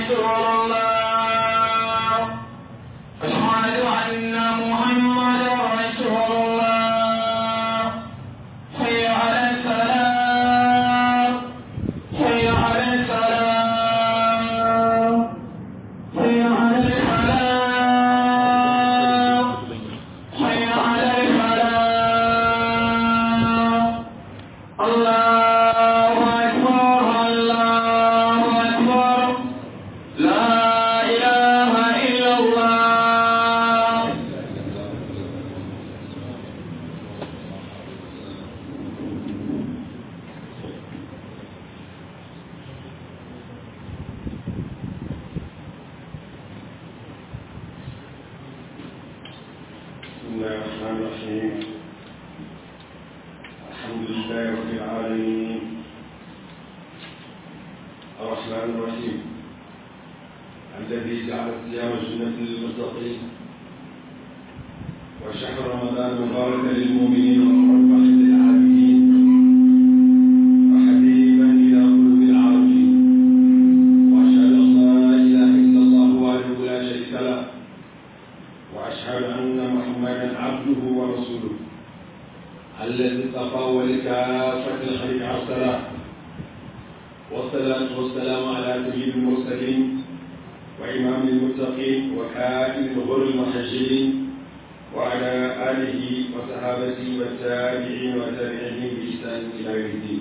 رسول الله أشهد أن محمدا رسول الله حي على السلام حي على السلام حي على الفلاح حي على الفلاح الله أكبر الله أكبر لا إله إلا الله بسم الله الرحمن الرحيم الحمد لله رب العالمين الرحمن الرحيم الذي جعل الصيام جنة للمتقين وشهر رمضان مباركا للمؤمنين ورحمة للعابدين وحبيبا إلى قلوب العارفين وأشهد أن لا إله إلا الله وحده لا شريك له وأشهد أن محمدا عبده ورسوله الذي اصطفاه لكافة الخلق أرسله والصلاة والسلام على سيد المرسلين وإمام المتقين وكائن الغر المحجلين وعلى آله وصحابته والتابعين وتابعين بإحسان إلى يوم الدين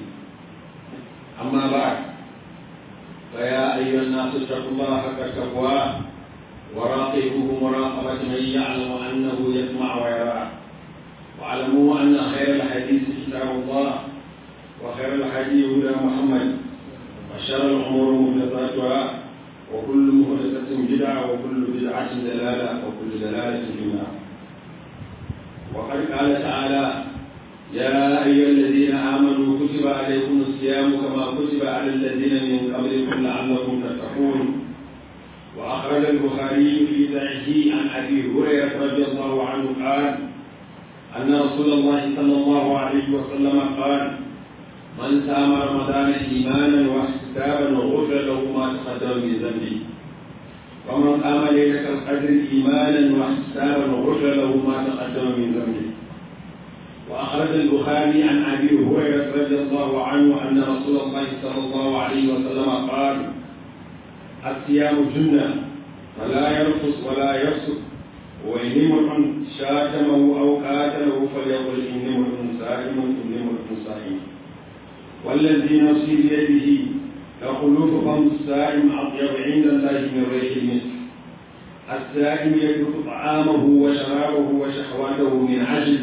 أما بعد فيا أيها الناس اتقوا الله حق تقواه وراقبوه مراقبة من يعلم أنه يسمع ويرى واعلموا أن خير الحديث كتاب الله وخير الحديث هدى محمد وشر الأمور محدثاتها وكل محدثة بدعة وكل بدعة دلالة وكل دلالة في النار وقد قال تعالى يا أيها الذين آمنوا كتب عليكم الصيام كما كتب على الذين من قبلكم لعلكم تتقون وأخرج البخاري في صحيحه عن أبي هريرة رضي الله عنه قال أن رسول الله صلى الله عليه وسلم قال من سام رمضان إيمانا واحتسابا غفر له ما تقدم من ذنبه ومن قام ليلة القدر إيمانا واحتسابا غفر له ما تقدم من ذنبه وأخرج البخاري عن أبي هريرة رضي الله عنه أن رسول الله صلى الله عليه وسلم قال الصيام جنة فلا يرقص ولا يفسق وإن امرؤ شاتمه أو قاتله فليقل إني امرؤ صائم إني امرؤ صائم والذي نفسي بيده لخلوف فم الصائم أطيب عند الله من ريح المسك السائم يترك طعامه وشرابه وشهواته من عجل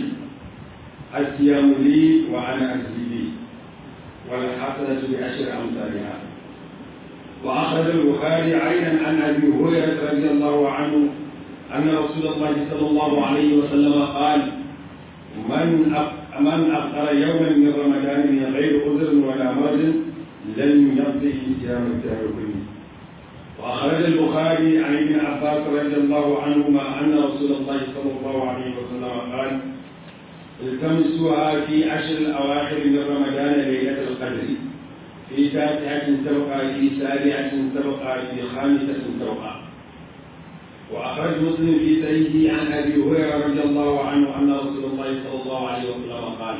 الصيام لي وأنا أجزي به والحسنة بعشر أمثالها وأخرج البخاري عينا عن أبي هريرة رضي الله عنه أن رسول الله صلى الله عليه وسلم قال من أف- من أفطر يوما من رمضان من غير عذر ولا مرض لم يقضي صيام الدهر كله وأخرج البخاري عن ابن عباس رضي الله عنهما أن رسول الله صلى الله عليه وسلم قال التمسوها في عشر الأواخر من رمضان ليلة القدر في تاسعة تبقى في سابعة تبقى في خامسة تبقى وأخرج مسلم في سيده عن أبي هريرة رضي الله عنه أن رسول الله صلى الله عليه وسلم قال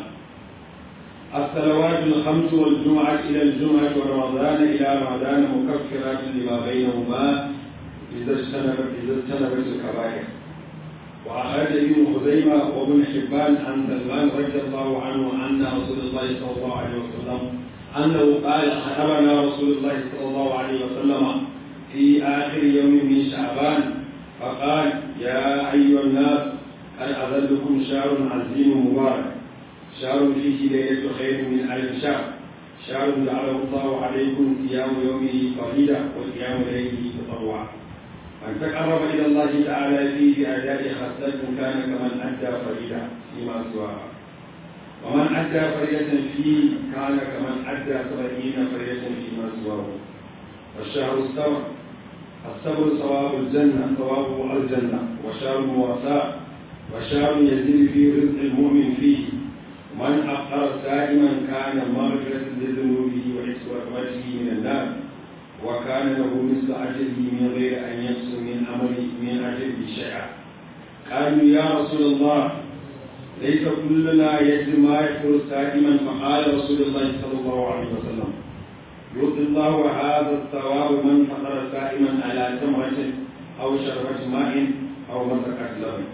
الصلوات الخمس والجمعة إلى الجمعة ورمضان إلى رمضان مكفرات لما بينهما إذا اجتنبت إذا اجتنبت الكبائر وأخرج ابن خزيمة وابن حبان عن سلمان رضي الله عنه أن رسول الله صلى الله عليه وسلم أنه قال خطبنا رسول الله صلى الله عليه وسلم في آخر يوم من شعبان فقال يا أيها الناس قد أذلكم شهر عظيم مبارك شهر فيه ليلة خير من ألف شهر شهر جعله الله عليكم صيام يومه فريدة وصيام ليله تطوعا من تقرب إلى الله تعالى فيه بأداء خصلة كان كمن أدى فريدة فيما سواها ومن أدى فريدة فيه كان كمن أدى سبعين فريدة فيما سواه والشهر الصبر الصبر ثواب الجنة ثوابه الجنة وشهر المواساة وشهر يزيد فيه رزق المؤمن فيه من أفطر سائما كان مغفرة لذنوبه وعتق رقبته من النار وكان له مثل أجله من غير أن يقسم من أمره من أجله شيئا قالوا يا رسول الله ليس كلنا يجد ما يدخل سائما فقال رسول الله صلى الله عليه وسلم يؤتي الله هذا الثواب من فطر سائما على تمرة أو شربة ماء أو مسكت لبن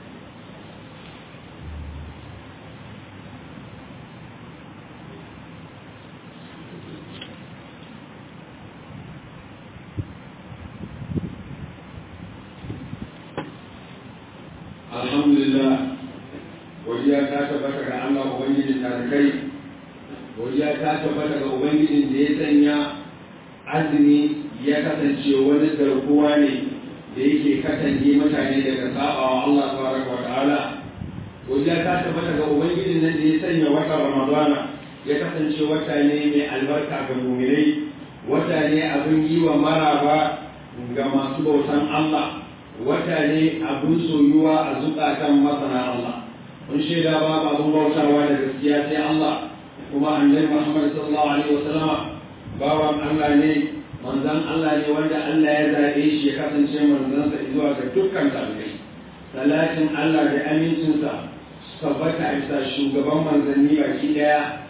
alhamdulillah godiya ta tabbata ga Allah ubangijin tarikai godiya ta tabbata ga ubangijin da ya sanya azumi ya kasance wani garkuwa ne da yake kasance mutane daga sabawa Allah tabaraka wa ta'ala godiya ta tabbata ga ubangijin nan da ya sanya wata ramadana ya kasance wata ne mai albarka ga muminai wata ne abin yi wa maraba ga masu bautan Allah wata ne abin soyuwa a zukatan masana Allah mun shaida ba abin bautawa da gaskiya sai Allah kuma annabi Muhammad sallallahu alaihi wasallam bawan Allah ne manzon Allah ne wanda Allah ya zabe shi ya kasance manzon sa zuwa ga dukkan talibai salatin Allah da amincinsa tabbata a bisa shugaban manzanni baki daya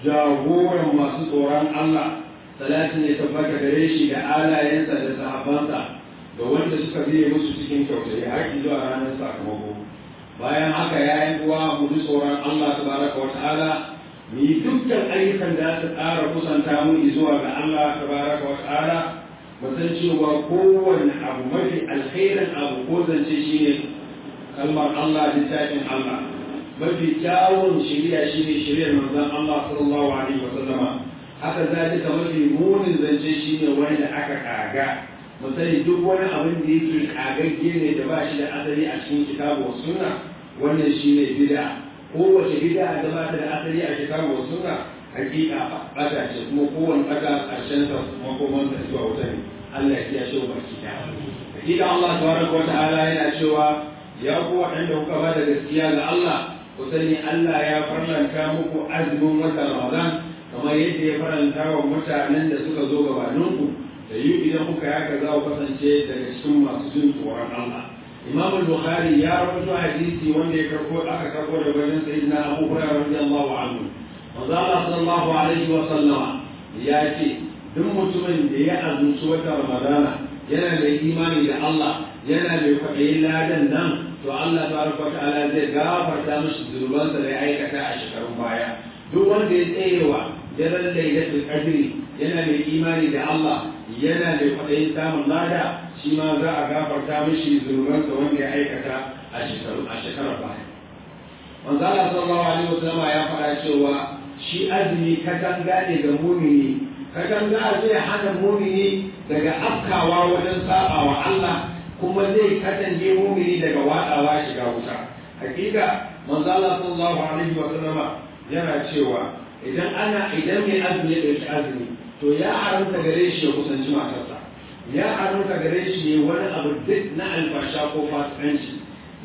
jagoran masu tsoron Allah salatin ya tabbata gare shi da alayensa da sahabbansa da wanda suka biye musu cikin kyautayi har zuwa ranar sakamako bayan haka ya yi uwa mu ji tsoron Allah tabaraka wa ta'ala mu yi dukkan ayyukan da su ƙara kusanta mu zuwa ga Allah tabaraka wa ta'ala mu san cewa kowanne abu mafi alkhairin abu ko zance shine kalmar Allah littafin Allah mafi kyawun shari'a shine shari'ar manzon Allah sallallahu alaihi wa sallama haka zalika mafi munin zance shine wanda aka kaga misali duk wani abin da yake kagagge ne da ba shi da asali a cikin kitabu wa sunna wannan shi ne bid'a kowace bid'a da ba ta da asali a kitabu wa sunna hakika bata ce kuma kowane bata karshen sa makoman sa zuwa wuta ne Allah ya kiyaye wa baki da hakika Allah tabaraka wa ta'ala yana cewa ya ku waɗanda kuka ba da gaskiya ga Allah ku sani Allah ya farlanta muku azumin watan Ramadan kamar yadda ya faranta wa mutanen da suka zo gabaninku da yi idan kuka yaka za ku kasance daga cikin masu jin tsoron Allah. Imam Bukhari ya rawaito hadisi wanda ya karko aka karko da wajen sayyidina Abu Hurairah radiyallahu anhu. Manzo Allah sallallahu alaihi wa sallama ya ce duk mutumin da ya azumci wata Ramadana yana da imani da Allah yana da kwaɗayin ladan nan to Allah tabaraka wa ta'ala zai gafarta mishi zunubansa da ya aikata a shekarun baya. Duk wanda ya tsayewa daren lailatul qadri yana da imani da Allah yana da kwaɗayin samun lada shi ma za a gafarta mishi zunubansa wanda ya aikata a shekaru a shekarar baya. Manzo Allah sallallahu alaihi wasallam ya faɗa cewa shi azumi katanga ne ga mumini katanga zai hana mumini daga afkawa wajen sabawa Allah kuma zai katange mumini daga watsawa shiga wuta. Hakika manzo Allah sallallahu alaihi wasallam yana cewa idan ana idan mai azumi ya ɗauki azumi to ya haramta gare shi ya kusanci matarsa ya haramta gare shi ya wani abu duk na alfasha ko fasikanci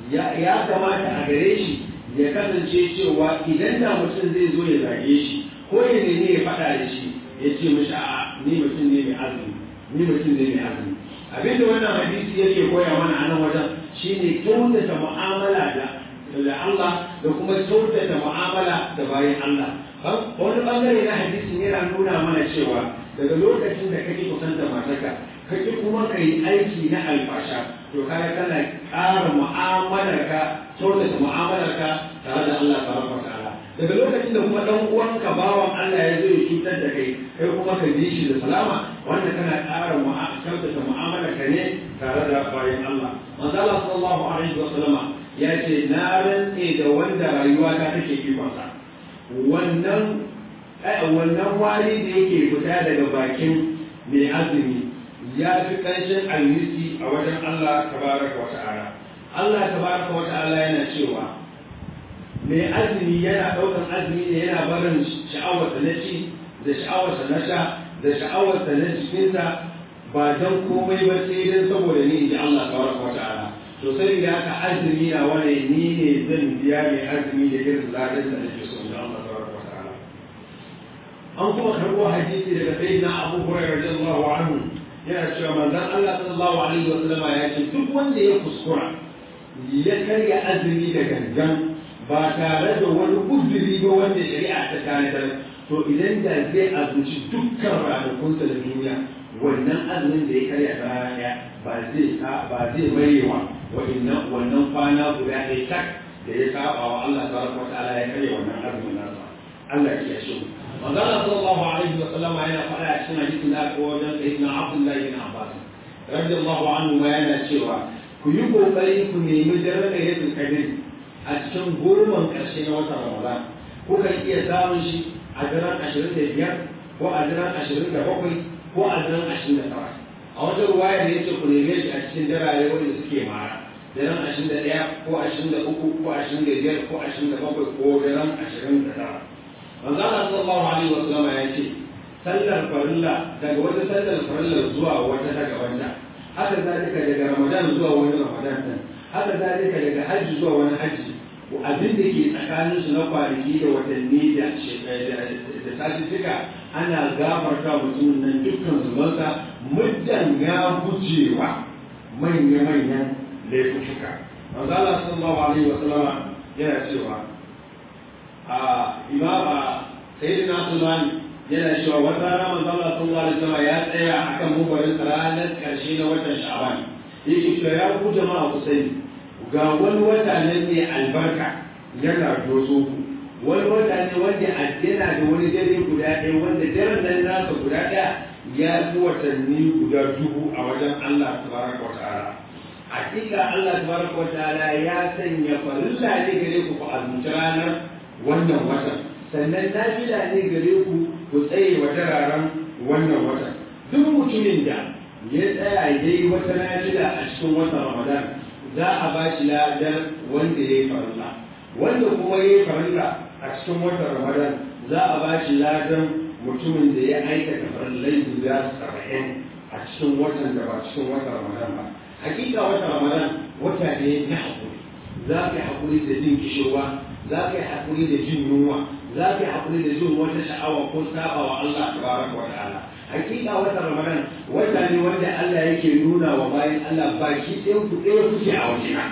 ya kamata a gare shi ya kasance cewa idan da mutum zai zo ya zage shi ko ya nemi ya faɗa da shi ya ce mishi a ni mutum ne mai azumi ni mutum ne mai azumi abinda wannan hadisi yake koya mana a nan wajen shine kyautata mu'amala da da Allah da kuma kyautata mu'amala da bayan Allah wani bangare na hadisin yana nuna mana cewa daga lokacin da kake kusanta matarka kake kuma ka yi aiki na alfasha to kaga kana ƙara mu'amalarka kyautata mu'amalarka tare da Allah tabaraka ta'ala daga lokacin da kuma dan uwanka bawan Allah ya zo ya cutar da kai kai kuma ka ji shi da salama wanda kana ƙara kyautata mu'amalarka ne tare da bayan Allah manzo Allah sallallahu alaihi wa sallama ya ce na rantse da wanda rayuwa ta take ikonsa wannan wannan wari da yake fita daga bakin mai azumi ya fi ƙanshin almisi a wajen Allah tabaraka wa ta'ala Allah tabaraka wa ta'ala yana cewa mai azumi yana ɗaukan azumi ne yana barin sha'awarsa na ci da sha'awarsa na sha da sha'awarsa na jikinsa ba don komai ba sai don saboda ni inji Allah tabaraka wa ta'ala to sai da haka azumi na wani ni ne zan biya mai azumi da irin ladan da nake so da Allah tabaraka wa ta'ala an kuma karɓo hadisi daga sayyidina Abu Hurairah radiyallahu anhu yana cewa manzon Allah sallallahu alaihi wa sallama ya ce duk wanda ya kuskura ya karya azumi da gangan ba tare da wani uzuri ba wanda shari'a ta tanadar to idan da zai azumci dukkan ranakunsa da duniya wannan azumin da ya karya ta rana ɗaya ba zai ba zai marewa wa'annan wannan kwana guda ɗaya tak da ya saba wa Allah tabaraka wa ta'ala ya karya wannan azumin nasa Allah ya shi mu manzo Allah sallallahu alaihi wa sallama yana faɗa a cikin hadisin da aka wajen sayyidina Abdullah bin Abbas radiyallahu anhu ma yana cewa ku yi kokari ku nemi daren lailatul qadr a cikin goman ƙarshe na watan Ramadan kuka iya samun shi a daren ashirin da biyar ko a daren ashirin da bakwai ko a daren ashirin da tara a wata ruwaya da yake ku neme shi a cikin darare wanda suke mara daren ashirin da ɗaya ko ashirin da uku ko ashirin da biyar ko ashirin da bakwai ko daren ashirin da tara manzo Allah sallallahu alaihi wa sallam ya ce sallar farilla daga wata sallar farilla zuwa wata ta gabanta haka zalika daga ramadan zuwa wani ramadan din haka zalika daga hajji zuwa wani hajji abin da ke tsakanin su na kwanaki da watanni da da satuttuka ana gafarta mutumin nan dukkan zubansa muddan ya gujewa manya-manyan laifuka manzo Allah sallallahu alaihi wa sallama yana cewa a imama sayyidina Sulman yana cewa wata rana manzo Allah sallallahu alaihi wa sallama ya tsaya akan mubarin ranar karshe na watan Sha'ban yake cewa ya ku jama'a ku sani ga wani wata nan ne albarka yana doso ku wani wata ne wanda yana da wani dare guda ɗaya wanda daren nan nasa guda ɗaya ya fi watanni guda dubu a wajen Allah tabaraka wa ta'ala hakika Allah tabaraka wa ta'ala ya sanya farilla ne gare ku ku azumci ranar wannan watan sannan nafila ne gare ku ku tsaye wa dararen wannan watan duk mutumin da ya tsaya yayi wata nafila a cikin watan Ramadan za a ba shi ladar wanda ya yi farilla wanda kuma ya yi farilla a cikin watan ramadan za a ba shi ladan mutumin da ya aikata farillai guda saba'in a cikin watan da ba cikin watan ramadan ba hakika watan ramadan wata ne na haƙuri za ka yi haƙuri da jin kishirwa za ka yi haƙuri da jin yunwa za ka yi haƙuri da jin wata sha'awa ko saba wa Allah tabaraka wa ta'ala hakika wata ramadan wata ne wanda Allah yake nuna wa bayan Allah baki ɗayan ku ɗaya kuke a wajena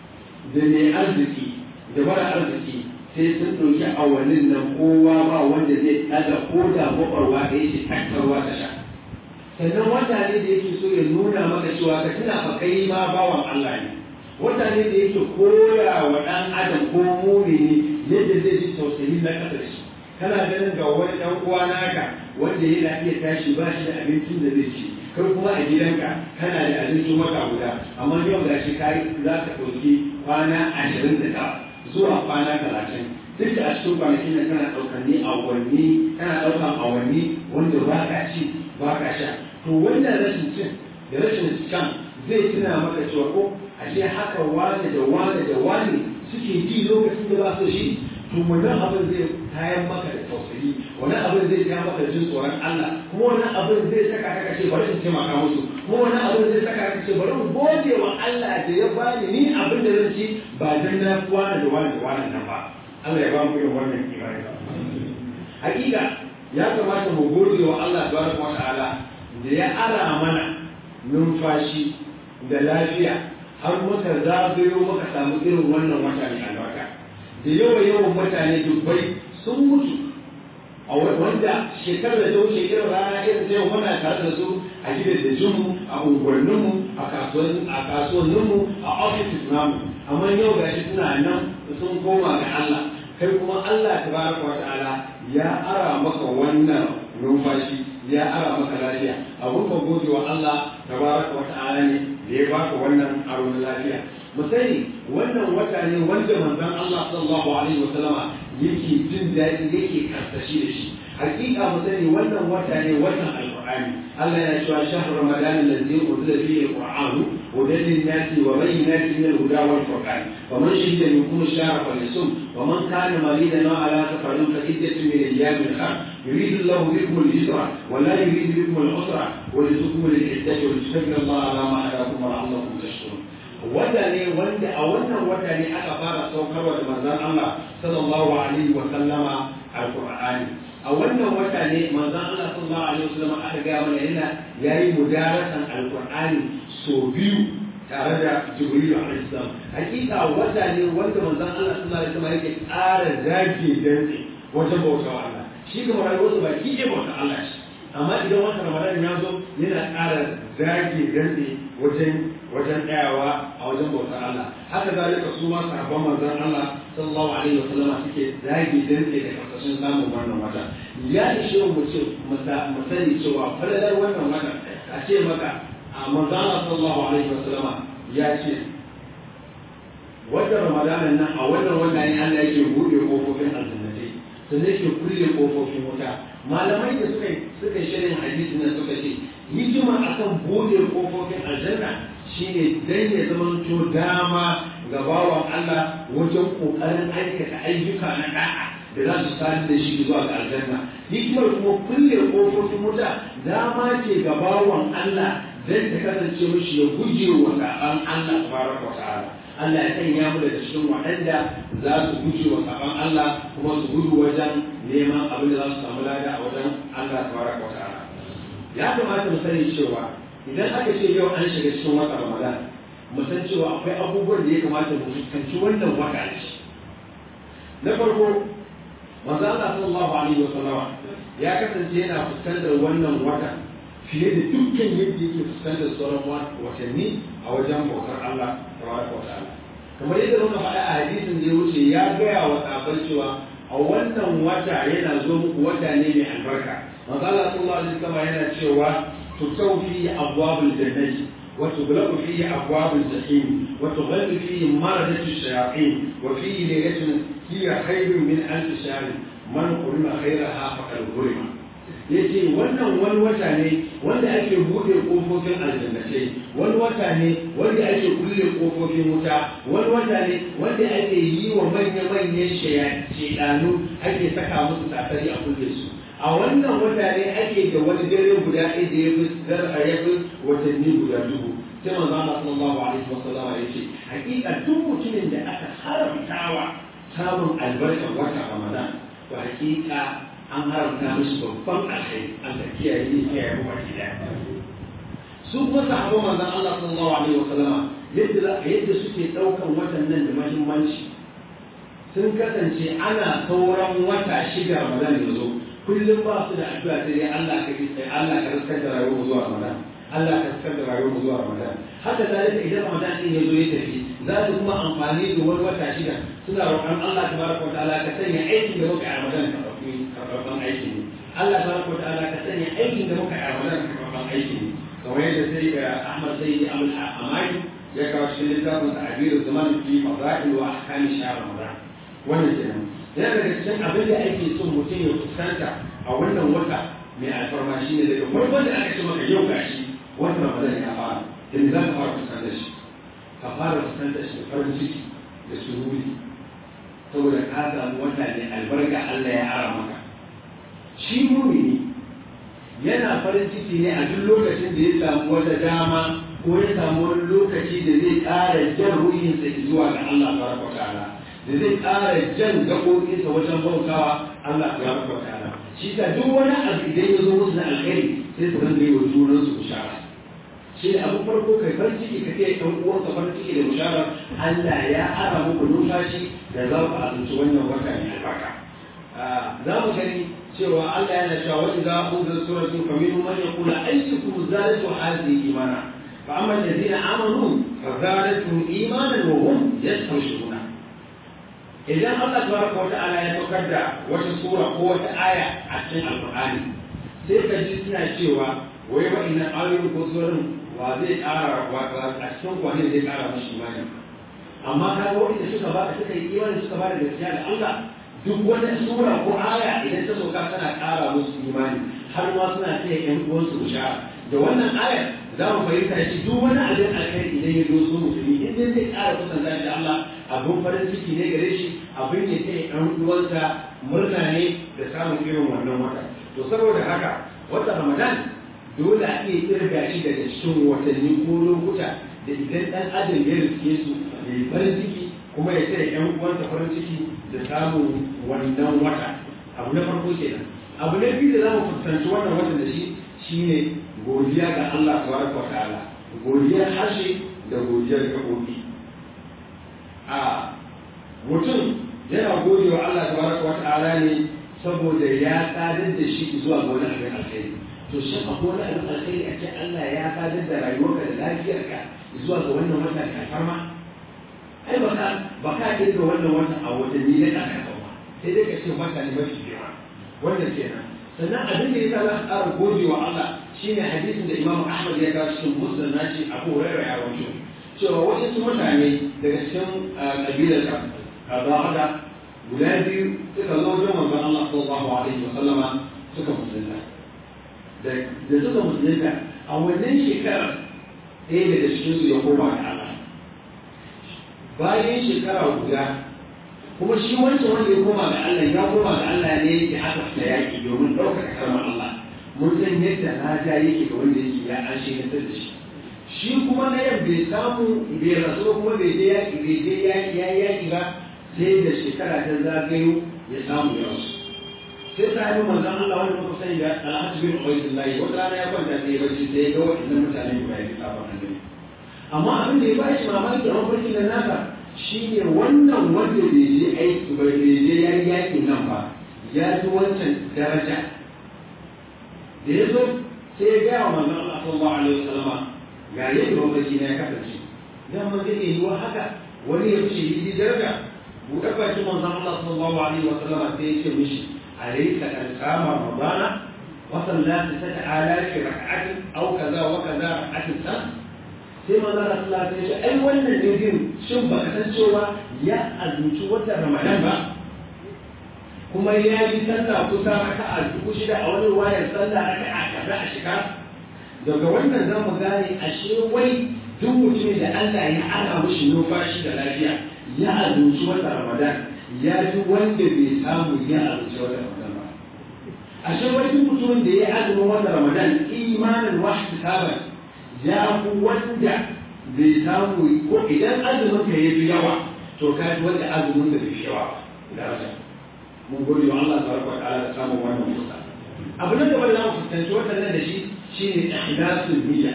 da mai arziki da mara arziki sai sun ɗauki awannin nan kowa ba wanda zai ɗaga ko da maɓarwa da yake tattarwa ta sha sannan wata ne da yake so ya nuna maka cewa ka tuna fa kai ma bawan Allah ne wata ne da yake koya wa ɗan adam ko mumini yadda zai ji tausayi na ƙasa da shi kana ganin ga wani ɗan uwa naka wanda yana iya tashi ba shi da abincin da zai ci kai kuma a gidanka kana da abincin wata guda amma yau ga shi kai za ka ɗauki kwana ashirin da tara zuwa kwana talatin duk da a cikin kwanakin nan kana ɗaukar ni awanni kana ɗaukar awanni wanda ba ka ci ba ka sha to wannan rashin cin da rashin shan zai tuna maka cewa ko ashe haka wane da wane da wane suke ji lokacin da ba su shi to wannan abin zai kayan maka da tausayi wannan abin zai kayan maka jin tsoron Allah kuma wannan abin zai saka ka ce bari in taimaka musu kuma wannan abin zai saka ka ce bari in gode wa Allah da ya bani ni abin da zan ci ba dan na wani da wani da wani nan ba Allah ya ba mu irin wannan imani hakika ya kamata mu gode wa Allah tabaraka wa ta'ala da ya ara mana numfashi da lafiya har muka zagayo muka samu irin wannan wata mai albarka da yawa yawan mutane dubbai sun mutu a wanda shekarar da ta wuce irin rana irin ta yau muna tare da su a gidajenmu a unguwanninmu a kasuwanninmu a offices namu amma yau gashi suna nan sun koma ga Allah kai kuma Allah tabaraka wa ta'ala ya ara maka wannan numfashi ya ara maka lafiya abun ka gode wa Allah tabaraka wa ta'ala ne da ya baka wannan aro na lafiya mu sani wannan wata ne wanda manzon Allah sallallahu alaihi wa sallama yake jin daɗi yake karsashi da shi hakika mu sani wannan wata ne watan alqur'ani Allah ya cewa shahru ramadan alladhi unzila fihi alqur'anu hudan lin-nasi wa bayyinatin min al-huda wal furqan faman shahida minkum ash-shahra falyasum wa man kana maridan aw ala safarin fa iddatun min ayyamin ukhra يريد الله بكم اليسر ولا يريد بكم العسر ولتكملوا العدة ولتكبروا الله على ما هداكم ولعلكم تشكرون wata ne wanda a wannan wata ne aka fara saukarwa da manzon Allah sallallahu alaihi wa sallama alqur'ani a wannan wata ne manzon Allah sallallahu alaihi wasallam aka ga mana yana yayi mudarasan alqur'ani so biyu tare da jibril alaihi salam hakika wata ne wanda manzon Allah sallallahu alaihi wasallam yake ƙara zage dantse wajen bautawa Allah shi ga rayuwarsa ba ki ke bauta Allah shi amma idan wata ramadan ya zo yana ƙara zage dantse wajen wajen tsayawa a wajen bautar Allah haka zalika su ma sahabban manzon Allah sallallahu alaihi wasallam suke zage dantse da kasashen samun wannan wata ya ishe mu ce mu sani cewa falalar wannan wata a ce maka a manzon Allah sallallahu alaihi wasallama ya ce wata ramadanan nan a wannan wata ne Allah yake buɗe kofofin aljannatai sannan yake kulle kofofin wuta malamai da suka suka shirin hadisi nan suka ce hikima akan bude kofofin aljanna shine dan ya zamanto dama ga bawan Allah wajen kokarin aikata ayyuka na da'a da za su sani da shi zuwa ga aljanna hikimar kuma kulle kofofin wuta dama ce ga bawan Allah dan ta kasance mishi ya guje wa saban Allah tabaraka wa ta'ala Allah ya sanya mu daga cikin waɗanda za su guje wa saban Allah kuma su gudu wajen neman abin da za su samu lada a wajen Allah tabaraka wa ta'ala ya kamata mu sani cewa idan aka ce yau an shiga cikin wata Ramadan mu san cewa akwai abubuwan da ya kamata mu fuskanci wannan wata ne na farko manzo Allah sallallahu alaihi wa sallama ya kasance yana fuskantar wannan wata fiye da dukkan yadda yake fuskantar sauran watanni a wajen bautar Allah tabaraka wa ta'ala kamar yadda muka faɗa a hadisin da ya wuce ya gaya wa sahabbai cewa a wannan wata yana zo muku wata ne mai albarka manzo Allah sallallahu alaihi wasallam yana cewa tutaw fi abwabul jannati wa tughlaqu fi abwabul jahim wa tughallu fi maradatu shayatin wa fi laylatin hiya khayrun min alf shahr man qulna khayraha faqad ghurima yace wannan wani wata ne wanda ake bude kofofin aljannatai wani wata ne wanda ake kulle kofofin wuta wani wata ne wanda ake yi wa manya-manyan shaidanu ake saka musu tasari a kulle su a wannan wata ne ake da wani dare guda ɗaya da ya fi zar'a ya fi watanni guda dubu sai manzo Allah sallallahu alaihi wa sallama yace hakika duk mutumin da aka haramtawa samun albarkar wata Ramadan to hakika an haramta mishi babban alkhairi Allah kiyaye ni kiyaye mu baki daya su kuma sahabban manzon Allah sallallahu alaihi wa sallama yadda yadda suke daukan watan nan da muhimmanci sun kasance ana sauran wata shiga Ramadan ya zo kullum ba su da addu'a sai dai Allah ka yi sai Allah ka riskar da rayuwar zuwa Ramadan Allah ka riskar da rayuwar zuwa Ramadan haka zalika idan Ramadan din ya zo ya tafi za su kuma amfani da wani wata shida suna roƙon Allah tabaraka wa ta'ala ka sanya aikin da muka yi a Ramadan ka ɗauki karɓaɓɓen aiki ne Allah tabaraka wa ta'ala ka sanya aikin da muka yi a Ramadan ka karɓaɓɓen aiki ne kamar yadda sai ga Ahmad Sayyidi Abdul Amali ya kawo cikin littafin ta'abiru zaman fi fadail wa ahkami shahr Ramadan wannan kenan yana daga cikin abin da ake son mutum ya fuskanta a wannan wata mai alfarma shi ne daga farkon da aka ce maka yau gashi wata ramadan ya fara da za ka fara fuskantar shi ka fara fuskantar shi da farin ciki da sururi saboda ka samu wata ne albarka Allah ya ara maka shi mumini yana farin ciki ne a duk lokacin da ya samu wata dama ko ya samu wani lokaci da zai ƙara jan ruhinsa zuwa ga Allah tabaraka wa ta'ala da zai ƙara jan gaɓoɓinsa wajen bautawa Allah ya rabu ta'ala shi ta duk wani abu idan ya zo musu na alkhairi sai su rinka yi wa junan su bishara shi ne abin farko kai farin ciki ka ce ɗan uwanka farin ciki da bishara Allah ya ara muku numfashi da za ku azumci wannan wata mai albarka za mu gani cewa Allah yana cewa wa idza unzila suratun faminhum man yaqulu ayyukum zadatu hadhihi imana fa amma alladhina amanu fa zadatuhum imanan wa hum yastabshiruna idan Allah tabaraka wa ta'ala ya saukar da wata sura ko wata aya a cikin alqur'ani sai ka ji suna cewa wai wa'annan ayoyin ko surorin wa zai ƙara wa a cikin kwani zai ƙara mashi imani amma ka ga wanda suka ba suka yi imani suka ba da gaskiya da Allah duk wata sura ko aya idan ta sauka tana ƙara musu imani har ma suna taya ƴan uwansu bishara da wannan ayar za mu fahimta shi duk wani abin alkhairi idan ya zo su musulmi in dai zai ƙara kusanta da Allah abin farin ciki ne gare shi abin ya taya ɗan uwansa murna ne da samun irin wannan wata to saboda haka wata ramadan dole a iya kirga shi daga cikin watanni ko lokuta da idan ɗan adam ya riske su ya yi farin ciki kuma ya taya ƴan uwansa farin ciki da samun wannan wata abu na farko kenan abu na biyu da za mu fuskanci wannan watan da shi shine godiya ga Allah tabaraka wa ta'ala godiyar harshe da godiyar gaɓoɓi a mutum yana gode wa Allah tabaraka wa ta'ala ne saboda ya sadar da shi zuwa ga wani abin alkhairi to shi akwai wani abin alkhairi a ce Allah ya sadar da rayuwarka da lafiyarka zuwa ga wannan wata ka farma ai ba ka ba ka kirga wannan wata a watanni na ƙasa ba sai dai ka ce wata ne mafi girma wannan kenan sannan abin da ya sa za ka ƙara gode wa Allah shine hadisin da Imam Ahmad ya kawo cikin Muslim naci Abu Hurairah ya rawaito cewa wasu mutane daga cikin kabilar Qadada guda biyu suka zo wajen manzon Allah sallallahu alaihi wa sallama suka musulunta da da suka musulunta a wannan shekarar ɗaya daga cikin su ya koma ga Allah bayan shekara guda kuma shi wancan wanda ya koma ga Allah ya koma ga Allah ne da aka fita yaƙi domin ɗaukaka kalmar Allah mun san yadda lada yake ga wanda yake ya an shi da shi shi kuma na yau bai samu bai rasu kuma bai je yaƙi bai je yaƙi ya yaƙi ba sai da shekara ta zagayo ya samu ya wasu sai ta yi manzan Allah wanda muka sani da Alhaji bin Ubaydullah wata rana ya kwanta sai ya bacci sai ya ga waɗannan mutane guda biyu sabon annabi amma abin da ya ba shi mamaki a mafarkin nan nasa shi ne wannan wanda bai je aiki ba bai je ya yi yaƙin nan ba ya ji wancan daraja da ya zo sai ya gaya wa manzon Allah sallallahu alaihi wasallam ga yadda mafarki na ya kasance dan man zai yi wa haka wani ya ce yi daraja buɗe baki manzon Allah sallallahu alaihi wasallam sai ya ce mishi alayka an qama ramadana wa sallati ta'ala fi rak'atin aw kaza wa kaza rak'atin sa sai manzon Allah sallallahu alaihi wasallam ya ce ai wannan ne din shin ba san cewa ya azumci watan Ramadan ba kuma ya yi sallah kusa raka'a dubu shida a wani wayar sallah raka'a kaza a shiga daga wannan za mu gane ashe wai duk mutumin da Allah ya ana mushi numfashi da lafiya ya azumci wata Ramadan ya ji wanda bai samu ya azumci wata Ramadan ba ashe wai duk mutumin da ya azumin wata Ramadan imanin wahdi saban ya fi wanda bai samu ko idan azumin ka ya fi yawa to ka ji wanda azumin da bai fi yawa ba daraja mun gode wa Allah tabaraka wa ta'ala da samun wannan fuska abu na gaba da zamu fuskanci wannan da shi shine ikhlasul niyya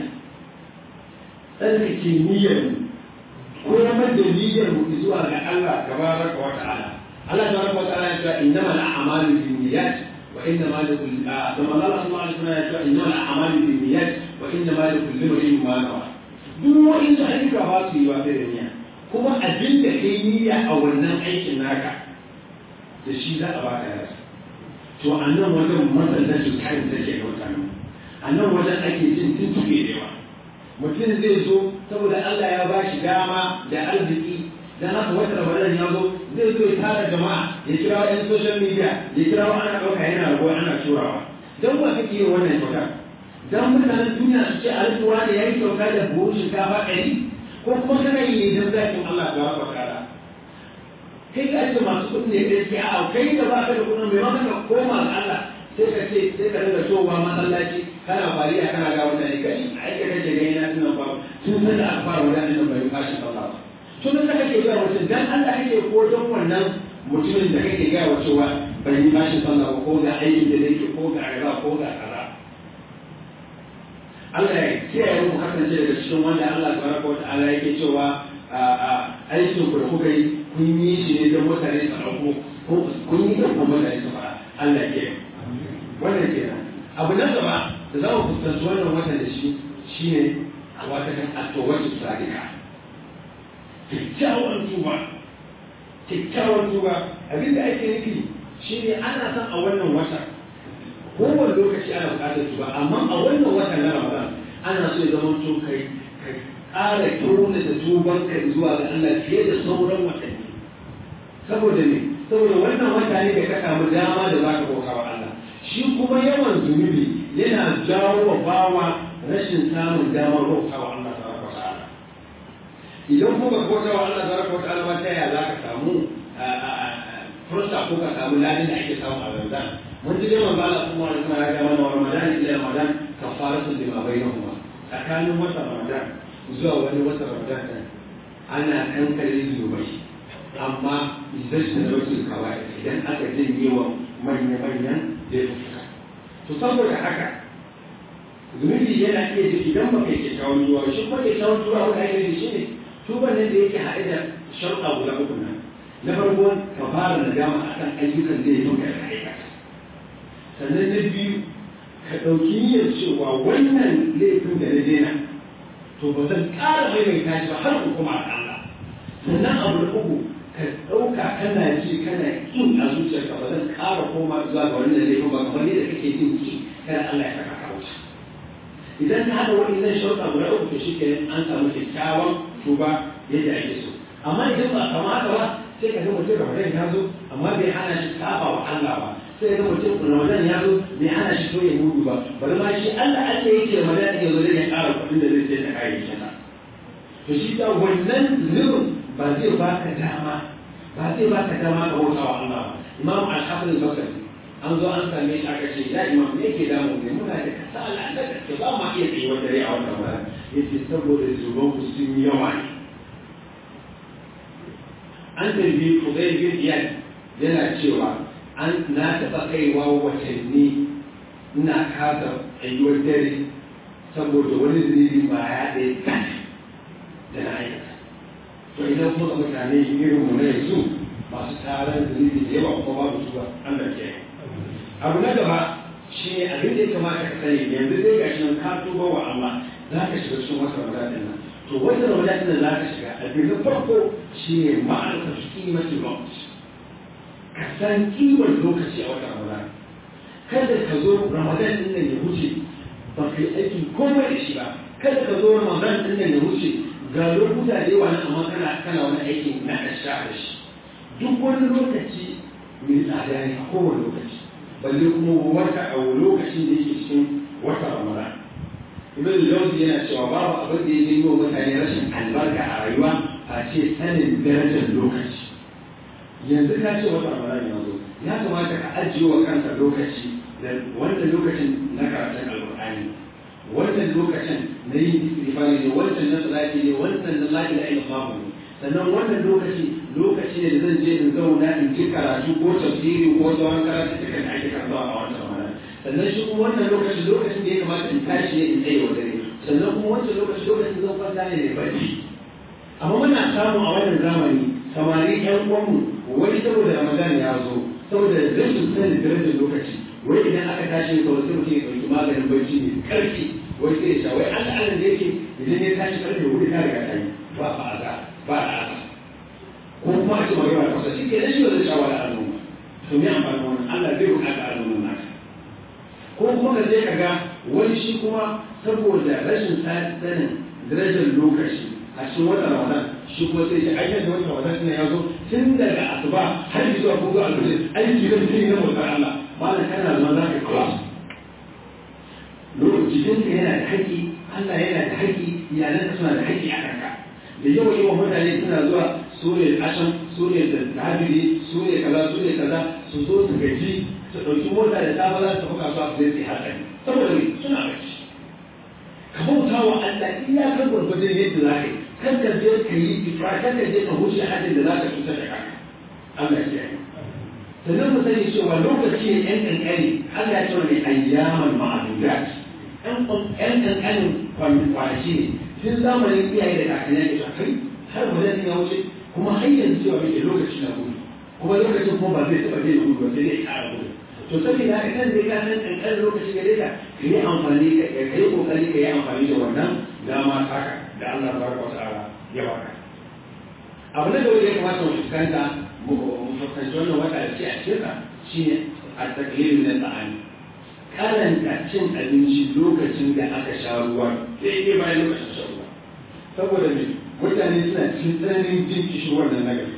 tsarkake niyyar mu komar da niyyar mu zuwa ga Allah tabaraka wa ta'ala Allah tabaraka wa ta'ala ya ce innamal a'malu binniyat wa innamal likulli kama Allah sallallahu alaihi wasallam ya ce innamal a'malu binniyat wa innamal likulli imrin ma nawa duk wani ayyuka ba su yi ba da niyya kuma abin da kai niyya a wannan aikin naka da shi za a baka yasa to a nan wajen masallacin kayan take da mutane a nan wajen ake jin tuntuɓe da yawa mutum zai zo saboda Allah ya ba shi dama da arziki dan haka wata ramadan ya zo zai zo ya tara jama'a ya kira yan social media ya kira ana ɗauka yana rago ana turawa dan ba kake yin wannan kyauta dan mutanen duniya su ce alƙuwa da yayi kyauta da buhun shinkafa ɗari ko kuma kana yi ne dan zakin Allah ta wa ta'ala kai ka ce masu kuɗi ne kai sai a kai da baka da kuɗin mai maka koma ga Allah sai ka ce sai ka daga towa masallaci kana fariya kana ga mutane kai ai ka kake gani na tunan ba tun san da aka fara wadannan nan bai fashi Allah ba tun da kake ga mutum dan Allah kake ko don wannan mutumin da kake ga cewa bai yi fashi sallah ko ga aikin da yake ko ga riba ko ga kaza Allah ya kiyaye mu kasance daga cikin wanda Allah tabaraka wa ta'ala yake cewa aikin ku da kuka yi kun yi shi ne don mutane su ɗauko ko kun yi don mutane su fara Allah ke wannan ke nan abu na gaba da za mu fuskanci wannan watan da shi shi ne wata kan attowacin sadika kyakkyawan tuba kyakkyawan tuba abin da ake nufi shi ne ana son a wannan wata kowane lokaci ana buƙatar tuba amma a wannan watan na ramadan ana so ya zama to kai ƙara kyauna da tuban ka zuwa ga Allah fiye da sauran watanni saboda ne saboda wannan wata ne da ka samu dama da za ka bauta wa Allah shi kuma yawan zunubi yana jawo wa bawa rashin samun damar bauta wa Allah tabaraka wa ta'ala idan kuma ka bauta wa Allah tabaraka wa ta'ala ba ta yaya za ka samu fursa ko ka samu ladin da ake samu a Ramadan mun ji dai manzo Allah kuma da kuma ya ga mana Ramadan ila Ramadan kafaratu lima bainahuma tsakanin wata Ramadan zuwa wani wata Ramadan din ana kankare zunubai amma idan da wasu kawai idan aka janye wa manya-manyan laifuka to saboda haka zunubi yana iya ji idan ba kai kyakkyawan tuba shi kuma kyakkyawan tuba wanda ake yi shi ne tuban nan da yake haɗe da sharuɗa guda uku nan na farko ka fara nadama akan ayyukan da ya yi ka aikata sannan na biyu ka ɗauki niyyar cewa wannan laifin da na daina to ba zan ƙara maimaita shi ba har ku kuma a Allah sannan abu na uku ka ɗauka kana ji kana ƙin a zuciyarka ba zan ƙara koma zuwa ga wannan laifin ba kamar yadda kake jin ki kada Allah ya saka ka wuce idan ka haɗa waɗannan sharuɗa guda uku to shi kenan an samu kyakkyawan tuba yadda ake so amma idan ba kamata ba sai ka ga mutum Ramadan ya zo amma bai hana shi saba wa Allah ba sai ga mutum Ramadan ya zo bai hana shi so ya mudu ba bari ma shi Allah Allah yake Ramadan ya zo zai ƙara kuɗin da zai sai ta kayayyakin sa to shi ta wannan zunubin ba zai baka dama ba zai baka dama ka bauta wa Allah ba Imam Al-Hafiz Al-Basri an zo an same shi aka ce ya imam me yake damu ne muna da kasala da gaske ba ma iya tsaye wata rai a wannan wurin yace saboda zuban sun yawa ne an tambayi Fudayl bin Iyad yana cewa an na taɓa kaiwa watanni ina kasa tsayuwar dare saboda wani zunubi ba ya ɗaya kan da na aikata to idan kuma mutane irin mu na yanzu masu taron zunubi da yawa kuma babu su ba Allah ke abu na gaba shi ne abin da ya kamata ka sani yanzu zai gashi nan ka tuba wa Allah za ka shiga cikin wata ramadan nan to wata ramadan nan za ka shiga abin na farko shi ne ma'aikata kimatin lokaci ka san kimar lokaci a wata ramadan kada ka zo ramadan din nan ya wuce ba ka yi aikin komai da shi ba kada ka zo ramadan din nan ya wuce ga lokuta da yawa nan amma kana kana wani aikin na asha da shi duk wani lokaci mai tsada ne a kowane lokaci balle kuma wata a lokacin da yake cikin wata ramadan ibn jawzi yana cewa babu abin da ya yi wa mutane rashin albarka a rayuwa a ce sanin darajar lokaci yanzu ka ce wata ramadan ya zo ya kamata ka ajiye wa kanka lokaci da wannan lokacin na karatun alqur'ani wannan lokacin na yin istighfari ne wannan na salati ne wannan na la ilaha illallah ne sannan wannan lokaci lokaci ne da zan je in zauna in ji karatu ko tafsiri ko sauran karatu duka da ake karɓa a wannan ramadan sannan shi kuma wannan lokaci lokacin da ya kamata in tashi ne in tsaye wa dare sannan kuma wancan lokaci lokacin zan kwanta ne mai bacci amma muna samu a wannan zamani samari yan uwanmu wani saboda ramadan ya zo saboda rashin sanin darajar lokaci wai idan aka tashi kawai sai mutum ya ɗauki maganin bacci ne karfi wai sai ya sha wai an da da yake idan ya tashi karfe wuri ta riga ta yi ba ba a za ba a asa ko kuma a ce magana kusa shi ke da shi ba zai sha wani al'umma to me amfani wannan Allah zai buƙata al'umma naka ko kuma ka je ka ga wani shi kuma saboda rashin sanin darajar lokaci a cikin watan Ramadan shi kuma sai shi aikin da watan Ramadan ne ya zo tun daga asuba har zuwa gobe alfajir aiki zan yi na mutar Allah malam kana zama za ka kula lokacin jikinka yana da haƙƙi Allah yana da haƙƙi iyalanka suna da haƙƙi a kanka da yawa yawan mutane suna zuwa su ne ashan su ne da tabiri su ne kaza su ne kaza su zo su gaji su ɗauki mota da safe za su tafi kasuwa su zai hatsari saboda me suna bacci ka bauta wa Allah iyakar gwargwadon yadda za ka yi kan ka je ka yi ifra kan ka je ka huce hadin da za ka cutar da kanka Allah ya yi sannan mu sani cewa lokaci ne yan kankani Allah ya ce ne ayyaman ma'adudat yan kankanin kwanaki ne tun zamanin iyaye da kakanni da kai har wajen ya wuce kuma har yanzu cewa mai lokaci na gudu kuma lokacin kuma ba zai taɓa daina gudu ba sai dai ƙara gudu to saboda haka kan dai ka san kankanin lokaci gare ka ka yi amfani ka yi kokari ka yi amfani da wannan dama taka da Allah tabaraka wa ta'ala ya baka abu na da ya kamata mu fuskanta mu fuskanci wannan wata da ce a cikin ka shine at-taqlil min al-ta'ani karanta cin abinci lokacin da aka sha ruwa daidai bayan lokacin sha ruwa saboda me mutane suna cikin tsananin jin kishirwar nan na gari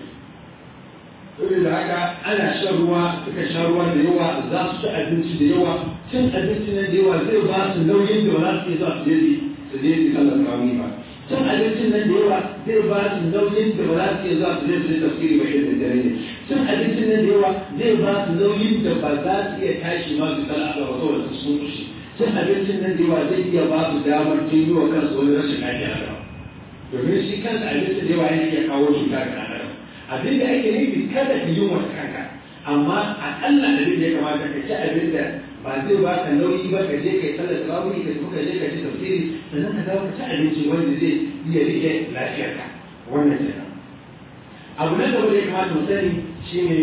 saboda haka ana shan ruwa suka sha ruwa da yawa za su ci abinci da yawa cin abinci na da yawa zai ba su nauyin da ba za su iya zuwa su je su je su sallar tarawih ba cin abincin nan da yawa zai ba su nauyin da ba za su iya zuwa su je su je tafsiri ba irin da dare ne cin abincin nan da yawa zai ba su nauyin da ba za su iya tashi ma su sallar Allah ba saboda su sun kushe cin abincin nan da yawa zai iya ba su damar jin yi wa kansu wani rashin lafiya da domin shi kansa abincin da yawa yana iya kawo cuta ga ɗan adam abin da ake nufi kada ka yi wa kanka amma akalla abin da ya kamata ka ci abin da ba zai ba ka nauyi ba ka je ka yi sallar tarawih ka tafi ka je ka ci tafsiri sannan ka dawo ka ci abinci wanda zai iya rike lafiyarka wannan kenan abu na gaba da ya kamata mu sani shine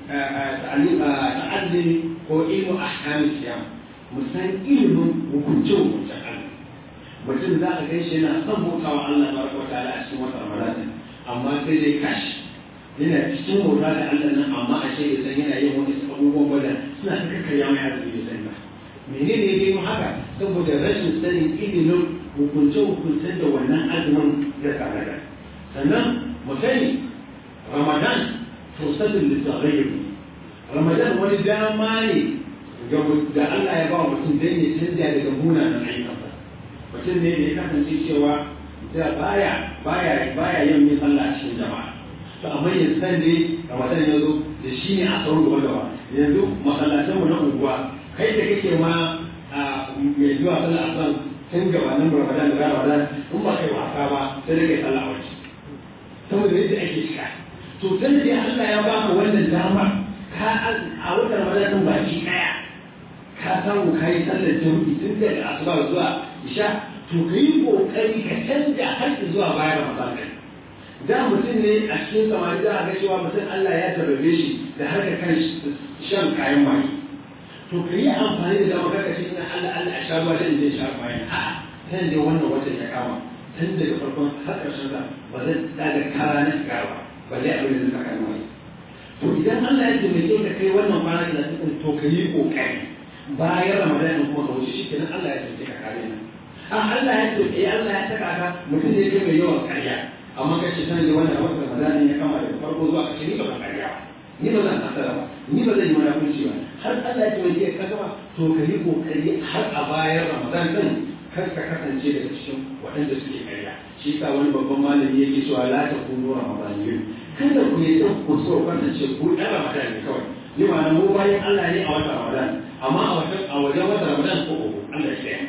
ta'allimi ko ilmu ahkamis siyam mu san ilimin hukunce hukuncen Allah mutum za ka gan shi yana son bautawa Allah baraka wa ta'ala a cikin wata Ramadan amma sai dai kashi yana cikin bauta da Allah nan amma a ce ya san yana yin wani abubuwan bada suna ta kakkarya mai arziki da sani ba menene ya mu haka saboda rashin sanin ilimin hukunce hukuncen da wannan azumin ya tsara sannan mu sani Ramadan fursatul lisaghayyir Ramadan wani dama ne ga da Allah ya ba mutum dan ya canja daga munanan ayyukansa mutum ne da ya kasance cewa da baya baya baya yin min sallah a cikin jama'a to amma yanzu san dai Ramadan ya zo da shi ne a sauran gaba gaba yanzu masallatan mu na unguwa kai da kake ma mai zuwa sallah asan tun gabanin Ramadan da Ramadan in ba kai wasa ba sai dai kai sallah a waje saboda yadda ake shiga to tun da Allah ya baka wannan dama ka a watan Ramadan baki daya ka samu ka yi sallar jami'i tun daga asuba zuwa isha to ka yi kokari ka canja har zuwa bayan ramadan ɗin da mutum ne a cikin samari za a ga cewa mutum Allah ya tarbe shi da harkar kan shan kayan maye to ka yi amfani da dama kaka ce ina Allah Allah a sha ruwa da in je sha bayan a kan da wannan watan ya kama tun daga farkon har ƙarshen sa ba zan daga kara na shiga ba ba zai abin da zai saka mai to idan Allah ya taimake ka kai wannan kwana da to ka yi kokari bayan ramadan kuma ka wuce shikenan Allah ya tafi ka kare ni a Allah ya tafi eh Allah ya saka ka mutum ne ke mai yawan karya amma ka ce sanin wannan wata ramadan ya kama daga farko zuwa ƙarshe ni ba zan karya ba ni ba zan kasara ba ni ba zan yi munafunci ba har Allah ya tafi ka gama to ka yi kokari har a bayan ramadan din kar ka kasance daga cikin waɗanda suke karya shi yasa wani babban malami yake cewa la takunu ramadaniyyin kada ku yi ku so kasance ku ɗan ramadan ne kawai ni ma mu bayan Allah ne a watan ramadan amma a wajen a wajen wata ramadan ko ko Allah ya kiyaye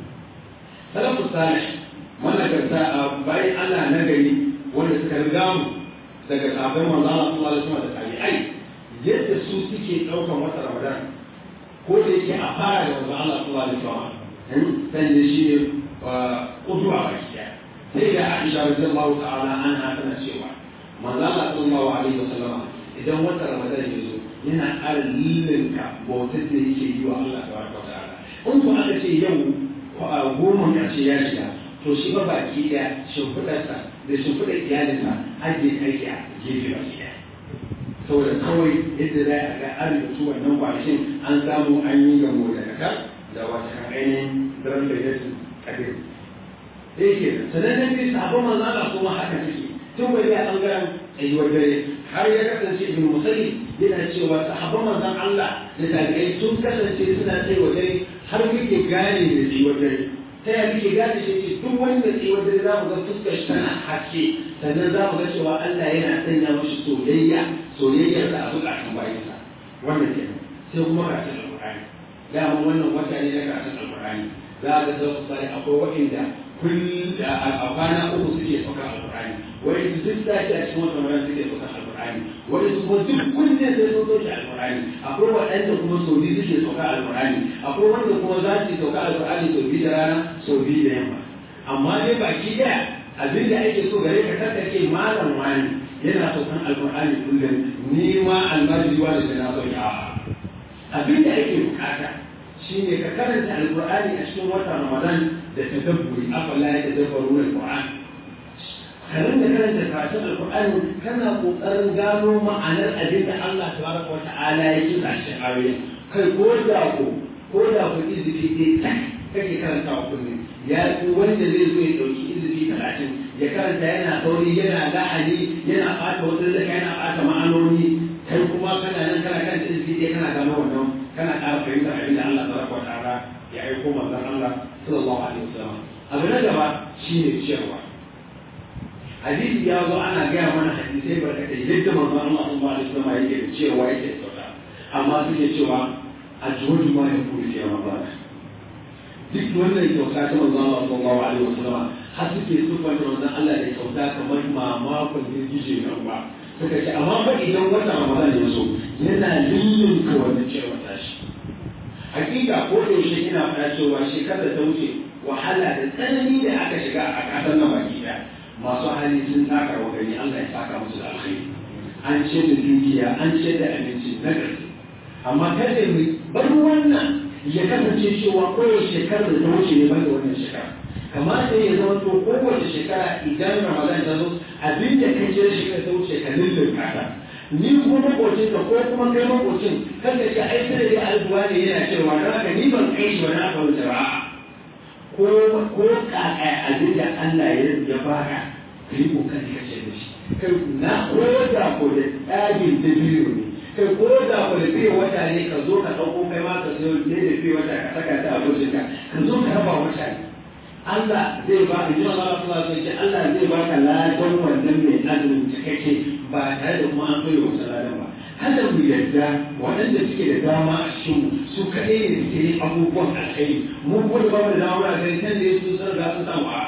salafu salih managarta a bayan Allah na gari wanda suka riga mu daga sahabbai manzo Allah sallallahu alaihi wasallam da tabi'ai yadda su suke daukan wata ramadan ko da yake a fara da manzo Allah sallallahu alaihi wasallam san da shi ne kuduwa ba shi sai da Aisha radiyallahu ta'ala anha tana cewa manzo Allah sallallahu alaihi wasallam idan wata ramadan ya zo yana ƙara lillinka bautar da yake yi wa Allah ta baraka ta'ala in ku aka ce yau goma ƙarshe ya shiga to shi ba baki ɗaya shimfiɗarsa da shimfiɗar iyalinsa ajiye aiki a gefe baki ɗaya saboda kawai yadda za a ga an rubutu wannan kwanakin an samu an yi gamo da kaka da wata kan ainihin daren da ya kadir da yake sannan na biyu sabon manzo Allah kuma haka take tun bai a ɓangaren tsayuwar dare har ya kasance ibn musalli yana cewa sahabban manzon Allah da tabi'ai sun kasance suna tsayuwar dare har muke gane da tsayuwar dare ta yaya muke gane shi ce duk wanda tsayuwar dare za mu ga fuskar shi tana haske sannan za mu ga cewa Allah yana sanya mashi soyayya soyayyar da a zukatan bayansa wannan kenan sai kuma karatun alƙur'ani dama wannan wata ne na karatun alƙur'ani za a ga sau sai akwai waɗanda kullum a kwana uku suke sauka alƙur'ani wani su duk sati a cikin wata rana suke sauka alƙur'ani wani su kuma duk kunne sai sun sauke alƙur'ani akwai waɗanda kuma sau biyu suke sauka alƙur'ani akwai wanda kuma za su sauka alƙur'ani sau biyu da rana sau biyu da yamma amma dai baki ɗaya abin da ake so gare ka tattake malam wani yana saukan alƙur'ani kullum ni ma almajiri wani da na sauke a'a abin da ake bukata shine ka karanta alqur'ani a cikin watan ramadan da tadabburi afala ya tadabbaru alqur'an karin da karanta karatun alqur'ani kana kokarin gano ma'anar abin da Allah tabaraka wa ta'ala ya yi a cikin ayoyin kai ko da ko ko da ku izifi ɗaya kake karanta wa kullum ya fi wanda zai zo ya ɗauki izifi talatin ya karanta yana sauri yana lahani yana ɓata wata da yana ɓata ma'anoni kai kuma kana nan kana kan izifi ɗaya kana gano wannan kana ƙara fahimtar abin da Allah tabaraka wa ta'ala ya aiko manzon Allah sallallahu alaihi wasallam abu na gaba shine ciyarwa hadisi ya zo ana gaya mana hadisai barkatai yadda manzon Allah sallallahu alaihi wasallam yake da cewa yake sauka amma suke cewa a jihohi ma ya kuri fiye Ramadan duk wannan kyauta ta manzon Allah sallallahu alaihi wasallam har suke sufanta manzon Allah da kyauta kamar mamakon girgije na ruwa suka ce amma fa idan wata ramadan ya zo yana lullunka wannan cewa tashi hakika ko da yaushe ina faɗa cewa shekarar ta wuce wahala da tsanani da aka shiga a ƙasar nan baki ɗaya masu hali sun taka wa gani Allah ya saka musu da alkhairi an ce da dukiya an ce da abinci na gaske amma kada mu bar wannan ya kasance cewa kowace shekarar da ta wuce ne ban da wannan shekara kamata ya zama to kowace shekara idan ramadan ta zo abin da kai ce shekara ta wuce ka lullunka ta ni ko makocin ka ko kuma kai makocin kan da shi ai sai da albuwa ne yana cewa dan haka ni ban kai shi wani aka wuce ba ko ko kaka abin da Allah ya ya baka kai kokari ka ce da shi kai na ko da ko da tsagin da biyu ne kai ko da ko da biyu wata ne ka zo ka dauko kai ma ka sayo ne da biyu wata ka saka ta a ka ka zo ka raba wata ne Allah zai ba ka jima Allah Allah sai ce Allah zai ba ka ladan wannan mai azumin cikakke ba tare da kuma an koyo wata ladan ba kada mu yarda waɗanda suke da dama a cikin su kaɗai ne suke yin abubuwan alkhairi mu kuma da bamu da dama a gani kan da ya su sun ga sun samu a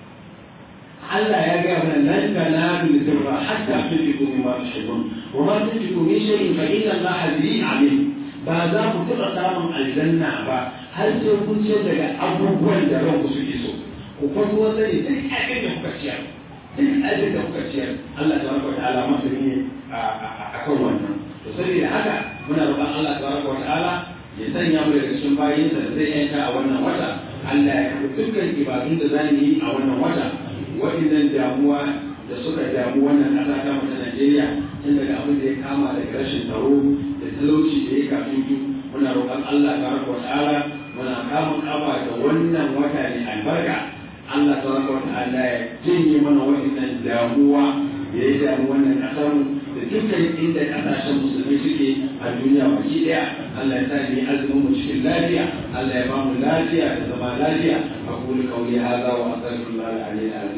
Allah ya gaya mana lan tanalu birra hatta tunfiqu mimma tuhibbun wa ma tunfiqu min shay'in fa inna Allaha bihi alim ba za ku taɓa samun aljanna ba har sai kun ce daga abubuwan da ranku suke so ku kwanto wanda ne duk abin da kuka ciyar duk abin da kuka ciyar Allah ta baraka wa ta'ala masa ne a kan wannan to saboda haka muna roƙon Allah ta baraka wa ta'ala ya sanya mu daga cikin bayinsa da zai yanka a wannan wata Allah ya karɓi dukkan ibadun da za mu yi a wannan wata waɗannan damuwa da suka damu wannan ƙasa ta mu ta Najeriya tun daga abin da ya kama daga rashin tsaro da talauci da ya kafin muna roƙon Allah ta baraka wa ta'ala muna kamun kafa da wannan wata ne albarka Allah ta baraka wa ta'ala ya janye mana waɗannan damuwa ya yi damu wannan ƙasar da dukkan inda ƙasashen musulmi suke a duniya baki ɗaya Allah ya sa ni azumin mu cikin lafiya Allah ya ba mu lafiya da zama lafiya أقول قولي هذا وأستغفر الله العلي العظيم